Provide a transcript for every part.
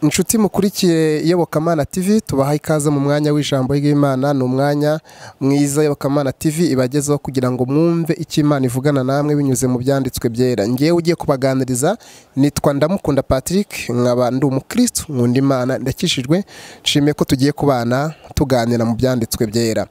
inshuti mukurikiye iyobokamana tv tubaha ikaze mu mwanya w'ijambo ry'imana ni umwanya mwiza iyobokamana tv ibagezeho kugira ngo mwumve icyo imana ivugana namwe binyuze mu byanditswe byera ngewe ugiye kubaganiriza nitwa ndamukunda patrick nkaba ndi umukristu nkunda imana ndakishijwe nshimiye ko tugiye kubana tuganira mu byanditswe byera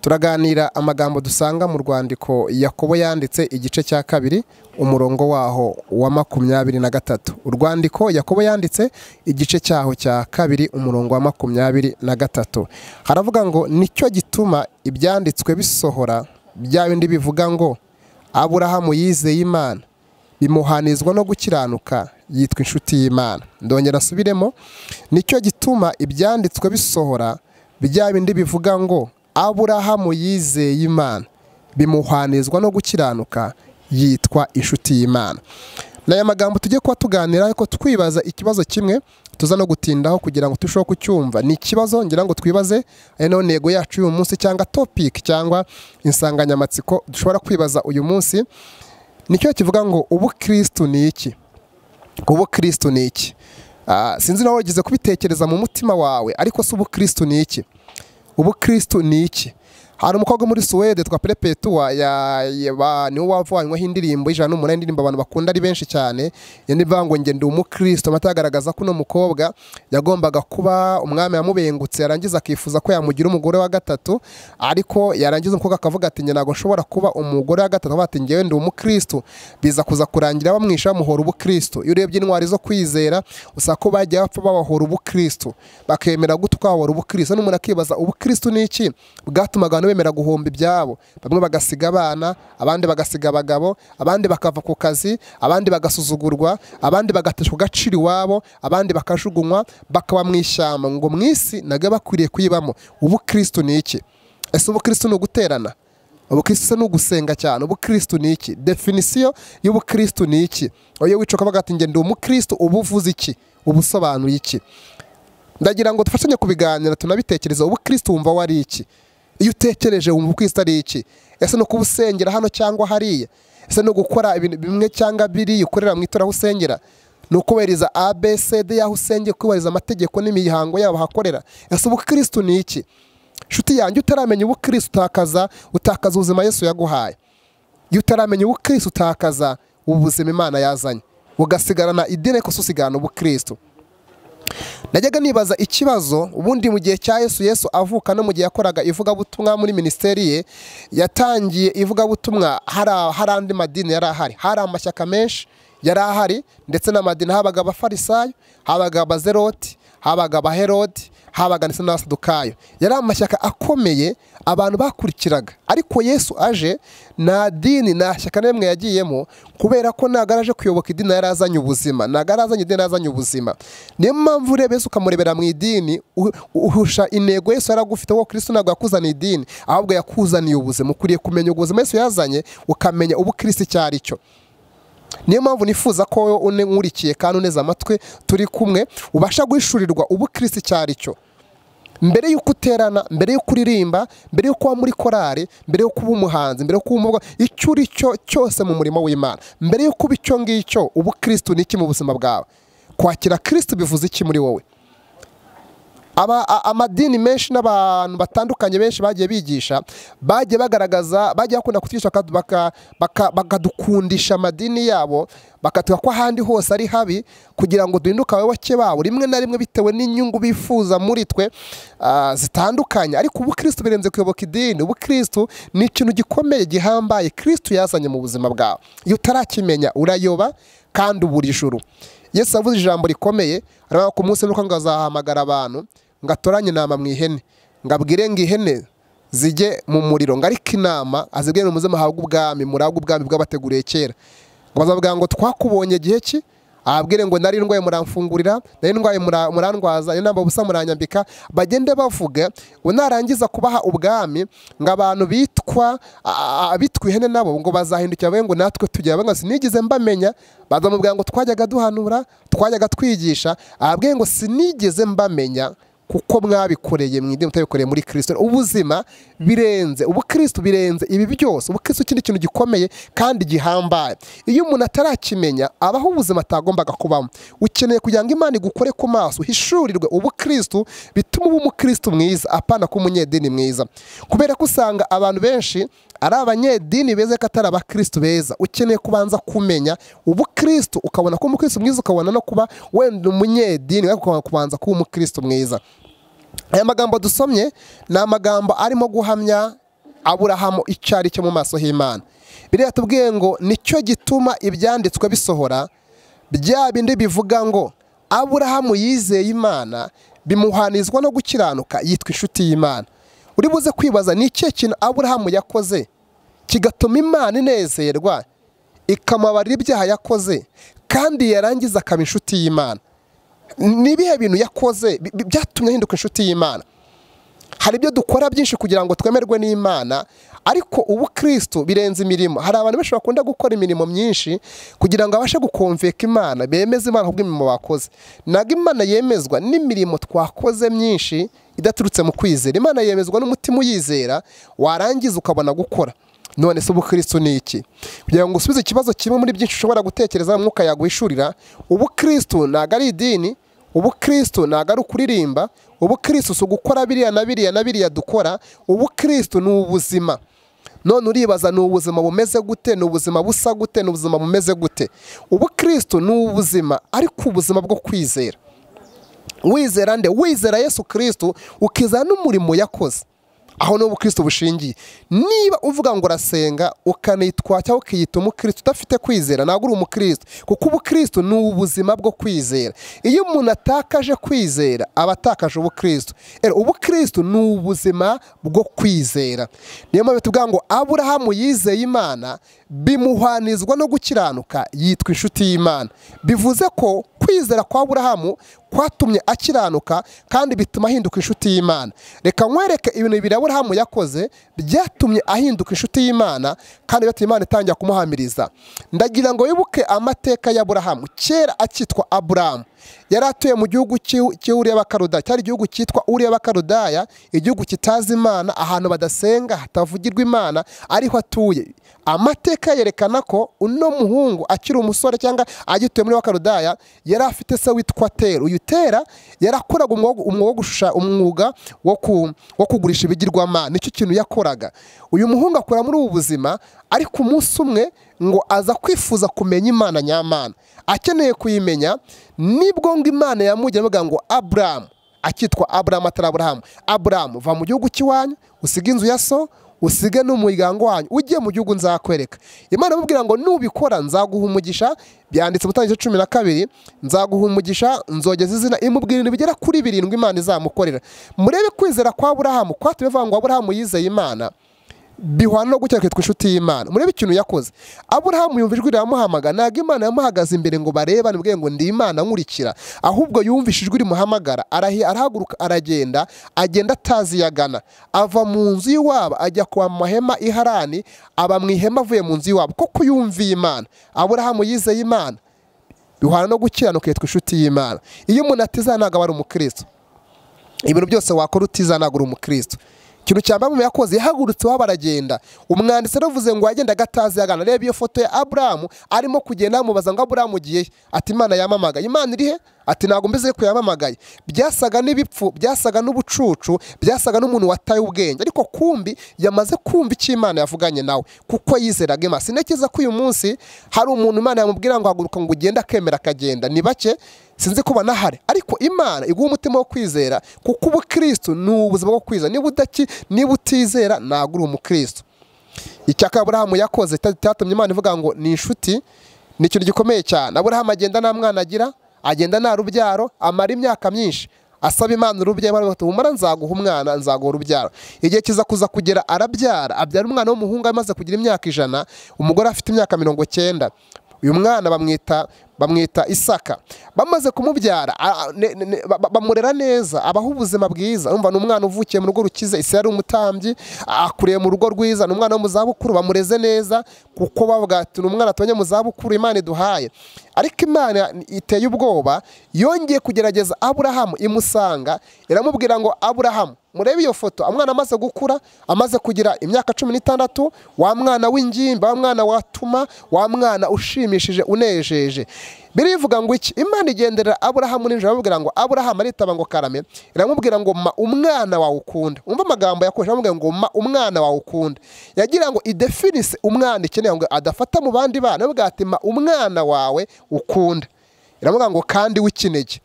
turaganira amagambo dusanga mu rwandiko yakobo yanditse igice cya kabiri umurongo waho wa makumyabiri na gatatu urwandiko yakobo yanditse igice cyaho cya kabiri umurongo wa makumyabiri na gatatu haravuga ngo nicyo gituma ibyanditswe bisohora bya bindi bivuga ngo aburahamu yizeye imana bimuhanizwa no gukiranuka yitwa inshuti y'imana ndongera asubiremo nicyo gituma ibyanditswe bisohora bya bindi bivuga ngo aburahamu yizeye imana bimuhanizwa no gukiranuka yitwa inshuti y'imana ni aya magambo tujye kuba tuganira ariko twibaza ikibazo kimwe tuza no gutindaho kugira ngo turusheho kucyumva ni ikibazo ngira ngo twibaze ari nayo ntego yacu y'uyu munsi cyangwa topiki cyangwa insanganyamatsiko dushobora kwibaza uyu munsi nicyo kivuga ngo ubu kirisitu ni iki ubu kirisitu ni iki sinzi nawe wigeze kubitekereza mu mutima wawe ariko se ubu kirisitu ni iki ubu kirisitu ni iki hari umukobwa muri suwede twa perepetuwa niwe wavanyweho indirimbo y'ijana n'umunani indirimbo abantu bakunda ari benshi cyane iyo nivuga ngo ngende umukristo amata agaragaza ko uno mukobwa yagombaga kuba umwami yamubengutse yarangiza akifuza ko yamugira umugore wa gatatu ariko yarangiza umukobwa akavuga ati ntabwo nshobora kuba umugore wa gatatu bati ngewe ndi umukristo biza kuza kurangira bamwisha bamuhora ubukristo iyo urebye intwari zo kwizera usanga ko bagiye bapfa babahora ubukristo bakemera gutwahora ubukristo n'umuntu akibaza ubukristo ni iki bwatumaga bemera guhomba ibyabo bamwe bagasiga abana abandi bagasiga abagabo abandi bakava ku kazi abandi bagasuzugurwa abandi bagateshwa agaciro iwabo abandi bakajugunywa bakaba mu ishyamba ngo mu isi nabwo bakwiriye kuyibamo ubu kirisitu ni iki ese ubu kirisitu ni uguterana ubu kirisitu ni ugusenga cyane ubu kirisitu ni iki definisiyo y'ubu kirisitu ni iki iyo wica ukavuga ati ngende umukirisitu ubu uvuze iki ubu usobanuye iki ndagira ngo dufashanye kubiganira tunabitekereza ubu kirisitu wumva wari iki iyo utekereje wumva ukwisi ari iki ese ni ukuba usengera hano cyangwa hariya ese ni ugukora ibintu bimwe cyangwa biriya ukorera mu itora aho usengera ni ukubahiriza abcd y'aho usengera kubahiriza amategeko n'imihango yabo hakorera ese ubukirisitu ni iki inshuti yanjye utaramenya ubukirisitu utakaza utakaza ubuzima yesu yaguhaye iyo utaramenya ubukirisitu utakaza ubuzima imana yazanye ugasigarana idini ariko usigarana ubukirisitu najyaga nibaza ikibazo ubundi mu gihe cya yesu yesu avuka no mu gihe yakoraga ivugabutumwa muri minisiteri ye yatangiye ivugabutumwa hari andi madini yari ahari hari amashyaka menshi yari ahari ndetse n'amadini habaga abafarisayo habaga abazeroti habaga abaherodi habaga ndetse n'abasadukayo yari amashyaka akomeye abantu bakurikiraga ariko yesu aje nta dini nta shyaka na rimwe yagiyemo kubera ko ntabwo araje kuyoboka idini yari azanye ubuzima ntabwo arazanye idini yari azanye ubuzima niyo mpamvu ureba Yesu ukamurebera mu idini uhusha intego Yesu yari agufite ko kirisitu ntabwo yakuzaniye idini ahubwo yakuzaniye ubuzima ukwiriye kumenya ubuzima Yesu yazanye ukamenya ubu kirisitu icyo ari cyo niyo mpamvu nifuza ko wowe unkurikiye kandi uneze amatwi turi kumwe ubasha guhishurirwa ubu kirisi icyo ari cyo mbere y'uko uterana mbere y'uko uririmba mbere y'uko uba muri korari mbere y'uko uba umuhanzi mbere y'uko uba icyo uri cyo cyose mu murimo w'imana mbere y'uko uba icyo ngicyo ubu kirisitu ni iki mu buzima bwawe kwakira kirisitu bivuze iki muri wowe amadini menshi n'abantu batandukanye benshi bagiye bigisha bagiye bagaragaza bagiye bakunda kutwigisha bakadukundisha amadini yabo bakatuka ko ahandi hose ari habi kugira ngo duhinduke abayoboke babo rimwe na rimwe bitewe n'inyungu bifuza muri twe zitandukanye ariko ubu kirisitu birenze kuyoboka idini ubu kirisitu ni ikintu gikomeye gihambaye kirisitu yazanye mu buzima bwawe iyo utarakimenya urayoba kandi ubura ijuru yesu avuze ijambo rikomeye aravuga ku munsi nuko ngo azahamagara abantu ngo atoranye inama mu ihene ngo abwire ngo ihene zijye mu muriro ngo ariko inama azibwire umuze muhabwe ubwami murabwe ubwami bw'abateguriye kera ngo bazavuga ngo twakubonye igihe ki ababwire ngo nari ndwaye muramfungurira nari ndwaye murandwaza nari namba ubusa muranyambika bagende bavuga ngo narangiza kubaha ubwami ngo abantu bitwa abitwa ihene nabo ngo bazahindukira babe ngo natwe tugira bamwe sinigeze mbamenya bazamubwira ngo twajyaga duhanura twajyaga twigisha ababwire ngo sinigeze mbamenya kuko mwabikoreye mu idini mutabikoreye muri kirisito ubuzima birenze ubukristo birenze ibi byose ubukristo ikindi kintu gikomeye kandi gihambaye iyo umuntu atarakimenya abaho ubuzima atagombaga kubamo ukeneye kugira ngo imana igukore ku maso uhishurirwe ubukristo bituma uba umukristo mwiza apana ko umunyedini mwiza kubera ko usanga abantu benshi ari abanyedini beza ko atari abakristo beza ukeneye kubanza kumenya ubukristo ukabona ko umukristo mwiza ukabona no kuba wenda umunyedini ariko ukabona kubanza kuba umukristo mwiza aya magambo dusomye ni amagambo arimo guhamya aburahamu icyo ari cyo mu maso h'imana biriya tubwiye ngo nicyo gituma ibyanditswe bisohora bya bindi bivuga ngo aburahamu yizeye imana bimuhanizwa no gukiranuka yitwa inshuti y'imana uri buze kwibaza ni ikihe kintu aburahamu yakoze kigatuma imana inezerwa ikamubarira ibyaha yakoze kandi yarangiza akaba inshuti y'imana ni ibihe bintu yakoze bi- bi- byatumye ahinduka inshuti y'imana hari ibyo dukora byinshi kugira ngo twemerwe n'imana ariko ubu kirisito birenze imirimo hari abantu benshi bakunda gukora imirimo myinshi kugira ngo abashe gukomveka imana bemeze imana kubw'imirimo bakoze ntabwo imana yemezwa n'imirimo twakoze myinshi idaturutse mu kwizera imana yemezwa n'umutima uyizera warangiza ukabona gukora none se ubukristo ni iki kugira ngo usubize ikibazo kimwe muri byinshi ushobora gutekereza mwuka yaguhishurira ubukristo ntabwo ari idini ubukristo ntabwo ari ukuririmba ubukristo si ugukora biriya na biriya na biriya dukora ubukristo ni ubuzima none uribaza ni ubuzima bumeze gute ni ubuzima busa gute ni ubuzima bumeze gute ubukristo ni ubuzima ariko ubuzima bwo kwizera wizera nde wizera yesu kirisito ukizana n'umurimo yakoze aho ni ubukristo bushingiye niba uvuga ngo urasenga ukanitwa cyangwa ukiyita umukristo udafite kwizera ntabwo uri umukristo kuko ubukristo ni ubuzima bwo kwizera iyo umuntu atakaje kwizera aba atakaje ubukristo rero ubukristo ni ubuzima bwo kwizera niyo mpamvu tuvuga ngo aburahamu yizeye imana bimuhanizwa no gukiranuka yitwa inshuti y'imana bivuze ko kwizera kwa aburahamu kwatumye akiranuka kandi bituma ahinduka inshuti y'imana reka nkwereke ibintu bibiri aburahamu yakoze byatumye ahinduka inshuti y'imana kandi byatumye imana itangira kumuhamiriza ndagira ngo wibuke amateka y'aburahamu kera akitwa aburahamu yari atuye mu gihugu cy'i- cy'uriya b'akarudaya cyari igihugu cyitwa uriya b'akarudaya igihugu kitazi imana ahantu badasenga hatavugirwa imana ariho atuye amateka yerekana ko uno muhungu akiri umusore cyangwa agituye muri wakarudaya yari afite se witwa tera uyu tera yarakoraga umwuga umwuga wo gushusha- umwuga wo ku- wo kugurisha ibigirwamana nicyo kintu yakoraga uyu muhungu akora muri ubu buzima ariko umunsi umwe ngo aza kwifuza kumenya imana nyamana akeneye kuyimenya nibwo ngo imana yamujya avuga ngo aburamu akitwa aburamu atari aburamu aburamu va mu gihugu cy'iwanyu usige inzu ya so usige n'umuryango wanyu ujye mu gihugu nzakwereka imana imubwira ngo nubikora nzaguha umugisha byanditse mutangire cumi na kabiri nzaguha umugisha nzogeza izina imubwira ibintu bigera kuri birindwi imana izamukorera murebe kwizera kwa aburahamu kwatumye bivuga ngo aburahamu yizeye imana bihwana no gukira kwitwa inshuti y'imana murebe ikintu yakoze aburahamu yumva ijwi riramuhamaga ntabwo imana yamuhagaze imbere ngo barebane ubwenge ngo ndi imana nkurikira ahubwo yumvise ijwi rimuhamagara arahi- arahaguruka aragenda agenda atazi iyo agana ava mu nzu y'iwabo ajya kwa mu mahema i harani aba mu ihema avuye mu nzu y'iwabo kuko yumviye imana aburahamu yizeye imana bihwana no gukiranuka yitwa inshuti y'imana iyo umuntu atizana ntabwo aba ari umukristo ibintu byose wakora utizanagura umukristo ikintu cya mbere yakoze yahagurutse iwabo aragenda umwanditsi yaravuze ngo yagendaga atazi agana reba iyo foto ya aburahamu arimo kugenda bamubaza ngo aburahamu ugiye he?" ati imana yamamagaye imana iri he ati ntabwo mbize ko yamamagaye byasaga n'ibipfu byasaga n'ubucucu byasaga n'umuntu wataye ubwenge ariko kumbi yamaze kumva icyo imana yavuganye nawe kuko yizeraga imana sintekereza ko uyu munsi hari umuntu imana yamubwira ngo haguruka ngo ugende akemera akagenda ni bake sinzi ko banahari ariko imana iguha umutima wo kwizera kuko ubukristo ni ubuzima bwo kwizera niba udaki niba utizera ntabwo uri umukristo icya aburahamu yakoze cya- cyatumye imana ivuga ngo ni inshuti ni ikintu gikomeye cyane aburahamu agenda nta mwana agira agenda nta rubyaro amara imyaka myinshi asaba imana urubyaro imana ati umara nzaguha umwana nzaguha urubyaro igihe kiza kuza kugera arabyara abyara umwana w'umuhungu amaze kugira imyaka ijana umugore afite imyaka mirongo cyenda uyu mwana bamwita bamwita isaka bamaze kumubyara a- a- ne- ne- ne- ba- ba- bamurera neza abaho ubuzima bwiza urumva ni umwana uvukiye mu rugo rukize isi yari umutambyi akuriye mu rugo rwiza ni umwana wo mu zabukuru bamureze neza kuko bavuga ati ni umwana tubonye mu zabukuru imana iduhaye ariko imana iteye ubwoba yongeye kugerageza aburahamu imusanga iramubwira ngo aburahamu murebe iyo foto umwana amaze gukura amaze kugira imyaka cumi n'itandatu wa mwana w'ingimba wa mwana watuma wa mwana ushimishije unejeje birivuga ngo iki imana igenderera aburahamu nijoro iramubwira ngo aburahamu aritaba ngo karame iramubwira ngo ma umwana wawe ukunda umva amagambo yakoresha aramubwira ngo ma umwana wawe ukunda yagira ngo idefinise umwana ikeneye ngo adafata mu bandi bana aravuga ati ma umwana wawe ukunda iramubwira ngo kandi w'ikinege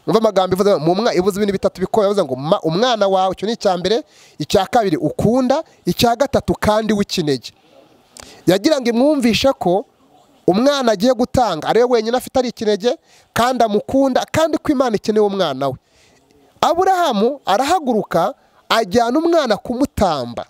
umva amagambo ivuze mu mwa ivuze ibintu bitatu bikomeye ivuze ngo ma umwana wawe icyo ni icya mbere icya kabiri ukunda icya gatatu kandi w'ikinege yagira ngo imwumvishe ko umwana agiye gutanga ari we wenyine afite ari ikinege kandi amukunda kandi ko imana ikeneye umwana we aburahamu arahaguruka ajyana umwana kumutamba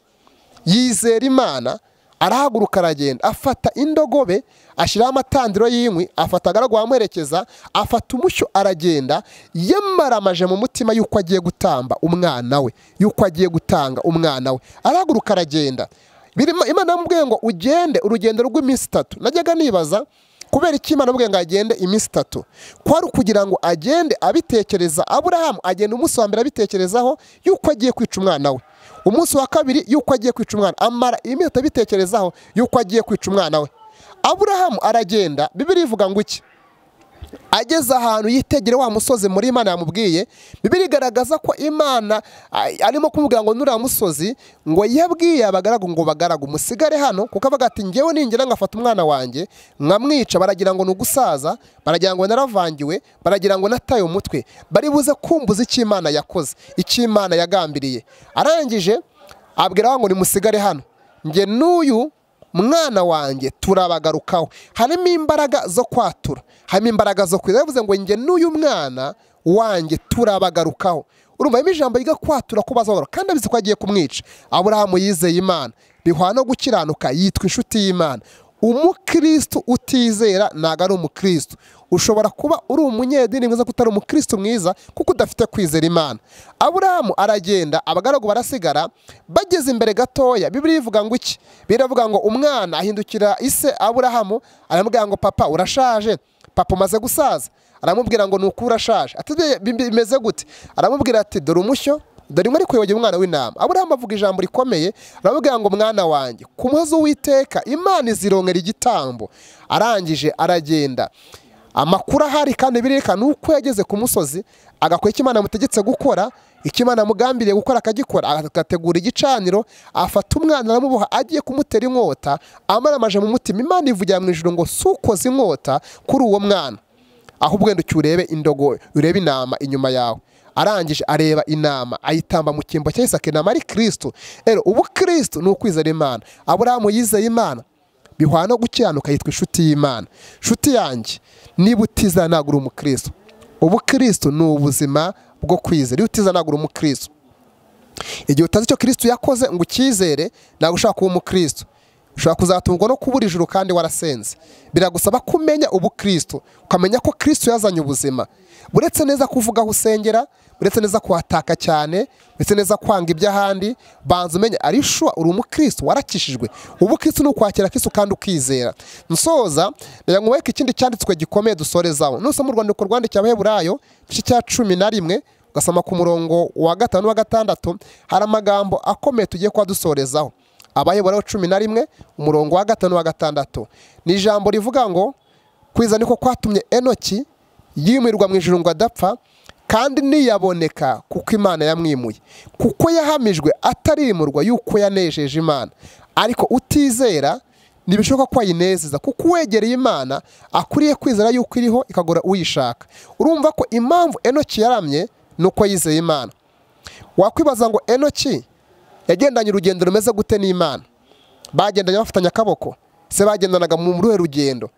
yizera imana arahaguruka aragenda afata indogobe ashyiraho amatandiro y'inkwi afata agaragu amuherekeza afata umushyo aragenda yamaramaje mu mutima y'uko agiye gutamba umwana we y'uko agiye gutanga umwana we arahaguruka aragenda birimo imana yamubwiye ngo ugende urugendo rw'iminsi itatu najyaga nibaza kubera iki imana yamubwiye ngo agende iminsi itatu kwari ukugira ngo agende abitekereza aburahamu agenda umunsi wa mbere abitekerezaho y'uko agiye kwica umwana we umunsi wa kabiri y'uko agiye kwica umwana amara iminota abitekerezaho y'uko agiye kwica umwana we aburahamu aragenda bibiri ivuga ngo iki ageze ahantu yitegere wa musozi muri imana yamubwiye bibiri igaragaza ko imana a- arimo kumubwira ngo nuriya musozi ngo yabwiye abagaragu ngo bagaragu musigare hano kuko avuga ati ngewe ningera ngafata umwana wanjye nkamwica baragira ngo ni ugusaza baragira ngo naravangiwe baragira ngo nataye umutwe bari buze kumbuza icyo imana yakoze icyo imana yagambiriye arangije abwira ngo nimusigare hano nge n'uyu mwana wanjye turabagarukaho harimo imbaraga zo kwatura harimo imbaraga zo kwiza bivuze ngo njye n'uyu mwana wanjye turabagarukaho urumva harimo ijambo ryo kwatura ko bazagaruka kandi abizi ko agiye kumwica aburahamu yizeye imana bihwara no gukiranuka yitwa inshuti y'imana umukristo utizera ntabwo ari umukristo ushobora kuba uri umunyedini mwiza ko utari umukristo mwiza kuko udafite kwizera imana aburahamu aragenda abagaragu barasigara bageze imbere gatoya bibiri ivuga ngo iki biravuga ngo umwana ahindukira ise aburahamu aramubwira ngo papa urashaje papa umaze gusaza aramubwira ngo nuko urashaje ati "Bye, bi- bi- bimeze gute aramubwira ati dore umushyo dore inkwi ariko yogeye umwana w'intama aburahamu avuga ijambo rikomeye aramubwira ngo mwana wanjye ku muhozi w'iteka imana izirongera igitambo arangije aragenda amakuru ahari kandi birerekana uko yageze ku musozi agakora icyo imana yamutegetse gukora icyo imana yamugambiriye gukora akagikora agategura igicaniro afata umwana aramuboha agiye kumutera inkota amaramaje mu mutima imana ivugira mu ijoro ngo si ukoze inkota kuri uwo mwana ahubwo wenda urebe indogo urebe intama inyuma yawe arangije areba intama ayitamba mu cyimbo cya isaka intama ari kirisito rero ubu kirisito ni ukwizera imana aburahamu yizeye imana bihwara no gukiranuka yitwa inshuti y'imana inshuti yanjye niba utiza ntabwo uri umukristo ubu kirisito ni ubuzima bwo kwizera iyo utiza ntabwo uri umukristo igihe utazi icyo kirisito yakoze ngo ucyizere ntabwo ushaka kuba umukristo ushobora kuzatungwa no kubura ijuru kandi warasenze biragusaba ko umenya ubukristo ukamenya ko kirisito yazanye ubuzima uretse neza kuvuga aho usengera uretse neza kuhataka cyane uretse neza kwanga iby'ahandi banza umenye ari shuwa uri umukristo warakishijwe ubukristo ni ukwakira kirisito kandi ukizera nsoza reka nkwereke ikindi cyanditswe gikomeye dusorezaho nusoma mu rwandiko rwandikiye abaheburayo igice cya cumi na rimwe ugasoma ku murongo wa gatanu n'uwa gatandatu hari amagambo akomeye tugiye kuba dusorezaho abayobora cumi na rimwe umurongo wa gatanu n'uwa gatandatu ni ijambo rivuga ngo kwiza niko kwatumye enoki yimurirwa mu ijuru ngo adapfa kandi ntiyaboneka kuko imana yamwimuye kuko yahamijwe atarimurwa yuko yanejeje imana ariko utizera ntibishoboka ko ayinezeza kuko uwegereye imana akwiriye kwizera yuko iriho ikagora uyishaka urumva ko impamvu enoki yaramye ni uko yizeye imana wakwibaza ngo enoki yagendanye urugendo rumeze gute n'imana bagendanye bafatanye akaboko se bagendanaga mu ruhe rugendo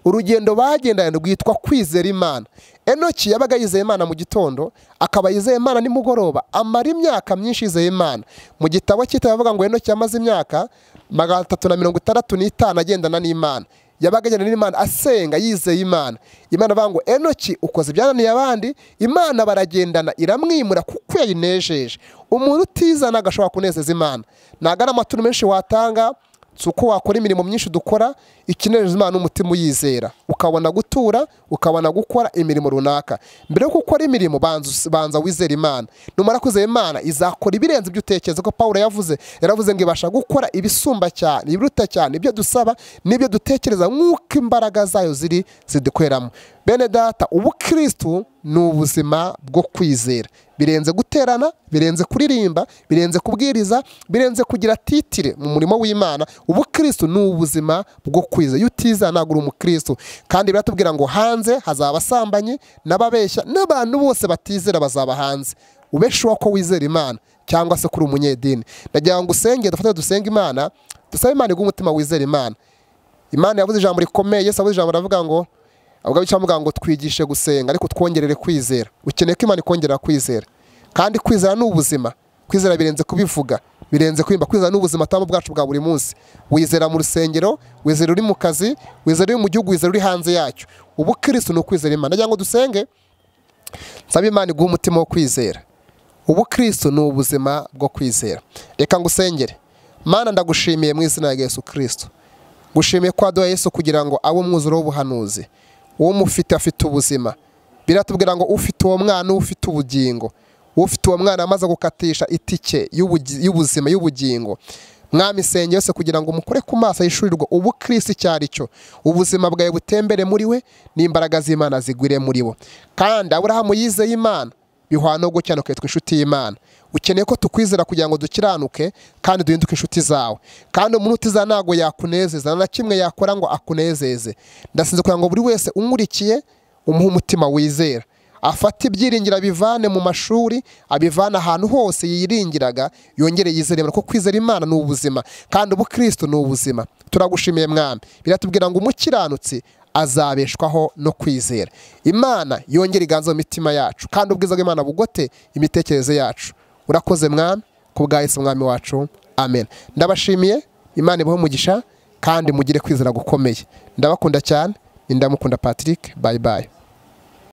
urugendo bagendanye rwitwa kwizera imana enoki yabaga yizeye imana mu gitondo akaba yizeye imana nimugoroba amara imyaka myinshi yizeye imana mu gitabo cyitaba bavuga ngo enoki yamaze imyaka magana atatu na mirongo itandatu n'itanu agendana n'imana yabaga ajyana n'imana asenga yizeye imana imana avuga ngo enoki ukoze ibyananiye abandi imana baragendana iramwimura kuko yayinejeje umuntu utizana agashobora kunezeza imana ntabwo ari amaturo menshi watanga si uko wakora imirimo myinshi dukora ikinejeje imana n'umutima uyizera ukabona gutura ukabona gukora imirimo runaka mbere yuko ukora imirimo banza banza wizere imana numara kwizera imana izakora ibirenze ibyo utekereza ko paul yavuze yaravuze ngo ibasha gukora ibisumba cyane ibiruta cyane ibyo dusaba n'ibyo dutekereza nk'uko imbaraga zayo ziri zidukoreramo bene data ubukirisitu ni ubuzima bwo kwizera birenze guterana birenze kuririmba birenze kubwiriza birenze kugira titire mu murimo w'imana ubukirisitu ni ubuzima bwo kwizera iyo utizana ntabwo uri umukirisitu kandi biratubwira ngo hanze hazaba abasambanyi n'ababeshya n'abantu bose batizera bazaba hanze ubesheho ko wizera imana cyangwa se kuri umunyedini ndagira ngo usenge dufate dusenga imana dusabe imana iguha umutima wizera imana imana yavuze ijambo rikomeye yesu avuze ijambo ravuga ngo ubwo bicaye bavuga ngo twigishe gusenga ariko twongerere kwizera ukeneye ko imana ikongera kwizera kandi kwizera ni ubuzima kwizera birenze kubivuga birenze kwimba kwizera ni ubuzima tuba bwacu bwa buri munsi wizera mu rusengero wizera uri mu kazi wizera uri mu gihugu wizera uri hanze yacyo ubukirisitu ni ukwizera imana ndagira ngo dusenge nsaba imana iguha umutima wo kwizera ubukirisitu ni ubuzima bwo kwizera reka ngo usengere mana ndagushimiye mu izina rya yesu kirisitu gushimiye ko waduha yesu kugira ngo abe umwuzuro w'ubuhanuzi uwo mufite afite ubuzima biratubwira ngo ufite uwo mwana ufite ubugingo ufite uwo mwana amaze gukatisha itike y'ubuzima y'ubugingo mwamisenge yose kugira ngo umukore ku maso yishurirwa ubu kirisi icyo ari cyo ubuzima bwawe butembere muri we n'imbaraga z'imana zigwire muri bo kandi aburahamu yizeye imana bihwana no gukiranuka yitwa inshuti y'imana ukeneye ko tukwizera kugira ngo dukiranuke kandi duhinduke inshuti zawe kandi umuntu utiza ntabwo yakunezeza na kimwe yakora ngo akunezeze ndasinze kugira ngo buri wese umurikiye umuhe umutima wizera afate ibyiringiro abivane mu mashuri abivane ahantu hose yiringiraga yongere yizere ko kwizera imana ni ubuzima kandi ubukristo ni ubuzima turagushimiye mwami biratubwira ngo umukiranutsi azabeshwaho no kwizera imana yongera iganza mu mitima yacu kandi ubwiza bw'imana bugote imitekerereze yacu urakoze mwami ku bwa Yesu mwami wacu amen ndabashimiye imana ibaho umugisha kandi mugire kwizera gukomeye ndabakunda cyane ndamukunda patrick bayi bayi